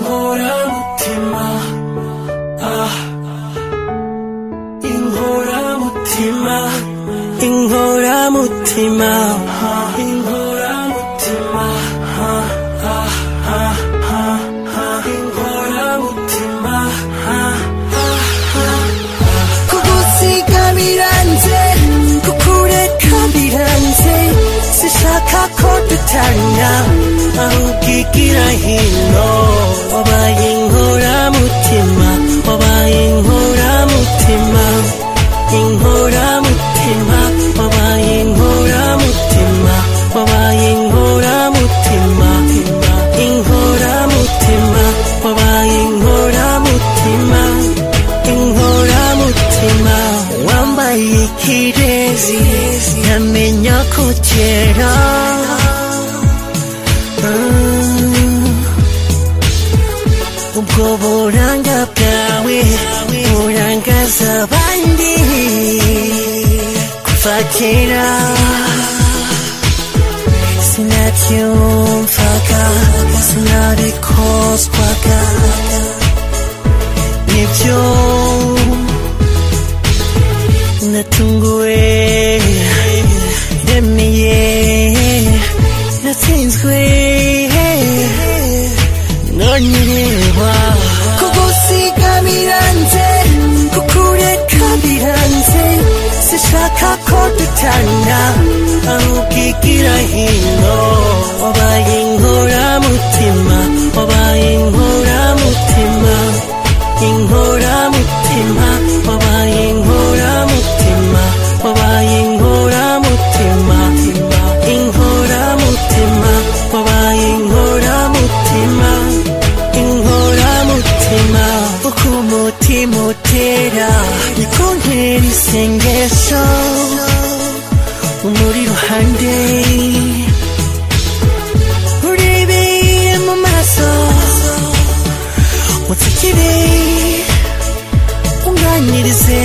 inkoramutima ah inkoramutima inkoramutima ah inkoramutima ah ah ah ah ah inkoramutima ah ah ah kugusiga biranze kukureka biranze sishaka ko dutanya arugigira hino wabaye inkoramutima wabaye inkoramutima inkoramutima wabaye inkoramutima wabaye inkoramutima inkoramutima wabaye inkoramutima inkoramutima wambaye ikirezi ntamenya ko kera Ah, ubwo buranga bwawe burangaza abandi kuva kera sinabyumvaga sinabikozwaga nibyo natunguwe remeye natsinzwe nonyireba kugusiga biranze kukureka biranze sishaka ko dutana arugigira hino wabaye inkoramutima wabaye inkoramutima inkoramutima wabaye inkoramutima wabaye inkoramutima inkoramutima wabaye inkoramutima inkoramutima uko umutima utera niko ntera isengesho umuri ruhande urebeye mu maso utsikire unganirize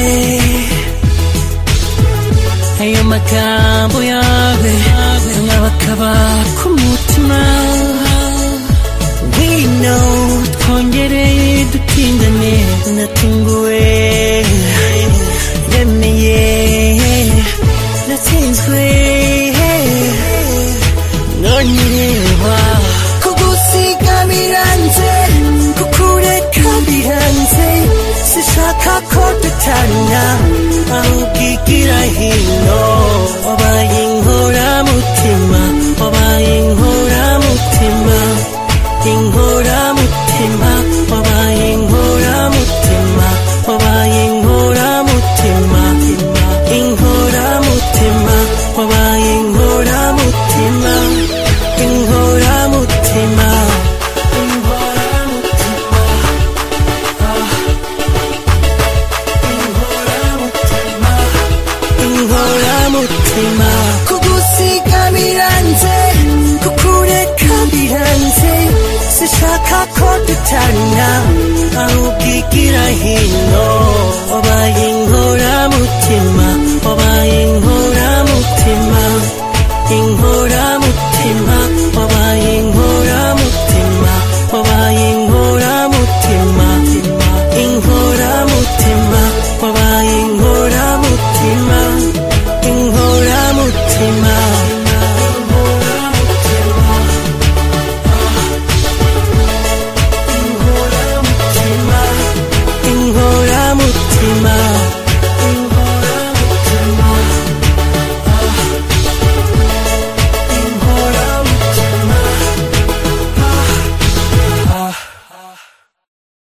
ayo magambo yawe nkabakaba ku mutima wino twongere dutindane natunguwe remeye natsinzwe nonyireba kugusiga biranze kukureka biranze sishaka ko dutana arugigira hino wabaye inkoramutima wabaye inkoramutima inkoramutima wabaye inkoramutima wabaye inkoramutima inkoramutima wabaye inkoramutima inkoramutima inkoramutima kugusiga biranze kukureka biranze sishaka ko dutana arugigira hino wabaye inkoramutima